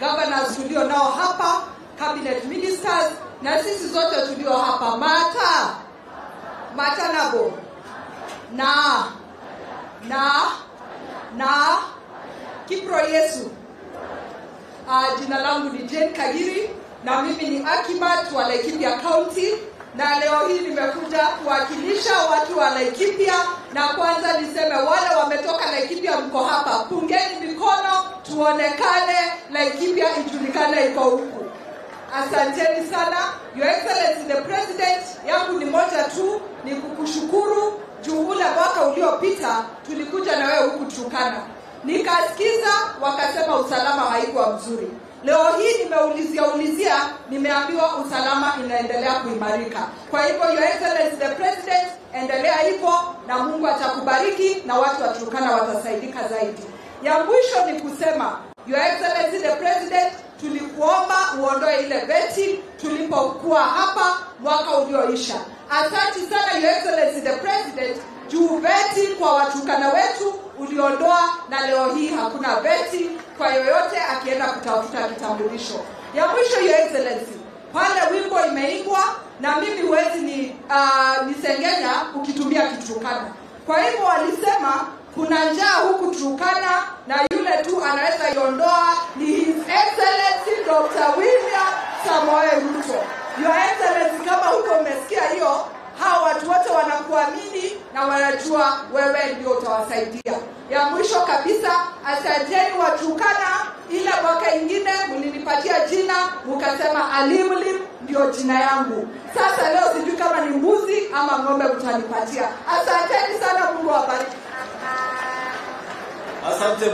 governors tulio nao hapa, cabinet ministers na sisi zote tulio hapa, Mata Matanabo na na na Kipro Yesu. Uh, jina langu ni Jane Kagiri na mimi ni Akimat wa Laikipia County na leo hii nimekuja kuwakilisha watu wa Laikipia, na kwanza niseme wale wametoka Laikipia, mko hapa, pungeni mikono tuonekane, Laikipia ijulikane iko huku. Asanteni sana Your Excellency the President. Yangu ni moja tu, ni kukushukuru juu ule mwaka uliopita tulikuja na wewe huku Turkana, nikasikiza wakasema usalama haikuwa mzuri. Leo hii nimeulizia ulizia, nimeambiwa usalama inaendelea kuimarika. Kwa hivyo Your Excellency the President, endelea hivyo na Mungu atakubariki na watu wa Turkana watasaidika zaidi. Ya mwisho ni kusema Your Excellency the President, tulikuomba uondoe ile veti tulipokuwa hapa mwaka ulioisha. Asante sana Your Excellency the President, juu veti kwa watukana wetu uliondoa, na leo hii hakuna veti kwa yoyote akienda kutafuta kitambulisho. Ya mwisho Your Excellency, pale wimbo imeimbwa na mimi huwezi ni uh, nisengenya ukitumia Kiturkana. Kwa hivyo walisema kuna njaa huku Turkana na yule tu anaweza iondoa ni His Excellency Dr. William Samoei Ruto. Your Excellency, kama huko umesikia hiyo, hawa watu wote wanakuamini na wanajua wewe ndio utawasaidia. Ya mwisho kabisa, asanteni Waturkana, ile mwaka ingine mlinipatia jina mukasema Alimlim ndio jina yangu. Sasa leo sijui kama ni mbuzi ama ng'ombe mtanipatia. Asanteni sana, Mungu awabariki. Asante.